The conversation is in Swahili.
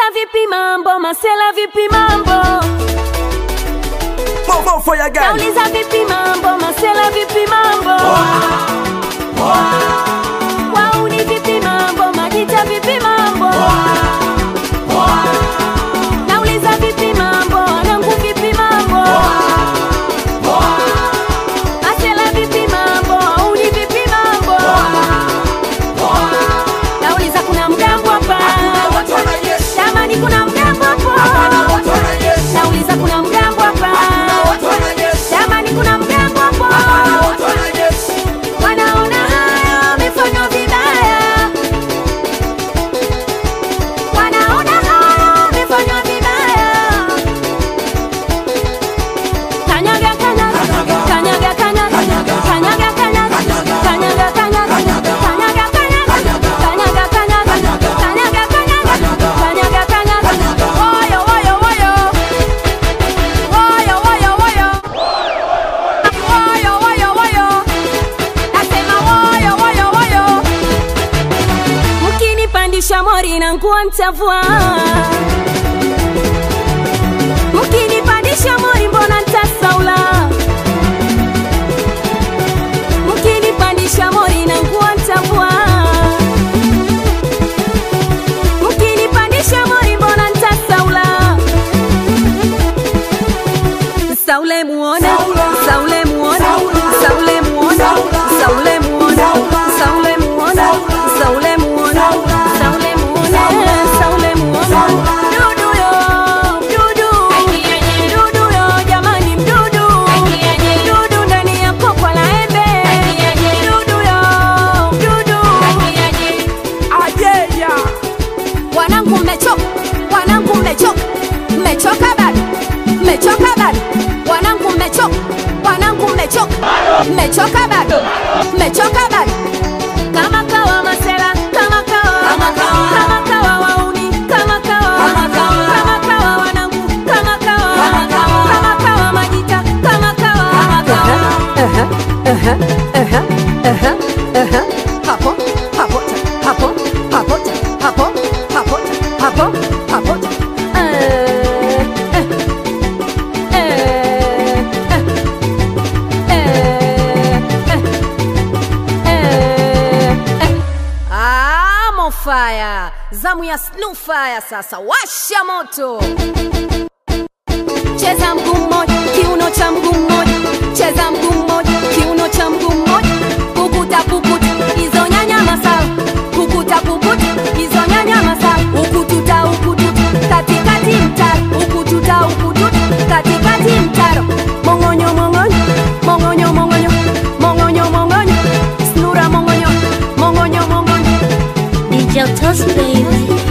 Nauliza vipi mambo, masela vipi mambo? More, more fire gang. Nauliza vipi mambo, masela vipi mambo? Wauni vipi mambo, majita vipi mambo? Nauliza vipi mambo, wanangu vipi mambo? Masela vipi mambo, wauni vipi mambo? Nauliza kuna mgambo hapa? Jamani kuna mgambo hapo? Nauliza kuna mgambo hapa? Jamani kuna mgambo hapo? Wanaona haya wamefanywa vibaya, wanaona haya wamefanywa vibaya. Kanyaga, kanyaga, kanyaga, kanyaga, kanyaga, kanyaga, kanyaga, kanyaga, kanyaga, kanyaga, kanyaga, kanyaga, kanyaga, kanyaga, kanyaga. Woyo, woyo, woyo. Woyo, woyo, woyo. Woyo, woyo, woyo. Nasema woyo, woyo, woyo. Mkinipandisha mori na nguo ntavua, mkinipandisha mori mbona ntasaula, mkinipandisha mori na nguo ntavua, mkinipandisha mori mbona ntasaula, saule muone, saule muone, saule muone, saule muone, saule muone, saule muone, saule muone, saule muone. Mdudu yo, mdudu. Mdudu yo, jamani mdudu. Mdudu ndani ya kokwa la embe. Mdudu yo, mdudu. Ayeya. Wanangu mmechoka, wanangu mmechoka, mmechoka bado, mmechoka bado, wanangu mmechoka, wanangu mmechoka, mmechoka bado, mmechoka bado. Kama kawa masela, kama kawa, kama kawa wauni, kama kawa, kama kawa wanangu, kama kawa, kama kawa majita, kama kawa. hapo hapo hapo hapo hapo hapo hapo hapo Eh, eh, eh, eh, eh, eh, eh. Ah, mofaya zamu ya snufaya sasa washa moto cheza mguu mmoja kiuno cha mguu mmoja cheza mguu mmoja kiuno cha mguu mmoja kukuta kukuta hizo nyanya masala kukuta kukuta hizo nyanya masala ukututa ukututa katikati mtaro ukututa ukututa katikati mtaro mongonyo mongonyo mongonyo mongonyo mongonyo mongonyo snura mongonyo mongonyo mongonyo DJ Toast Baby.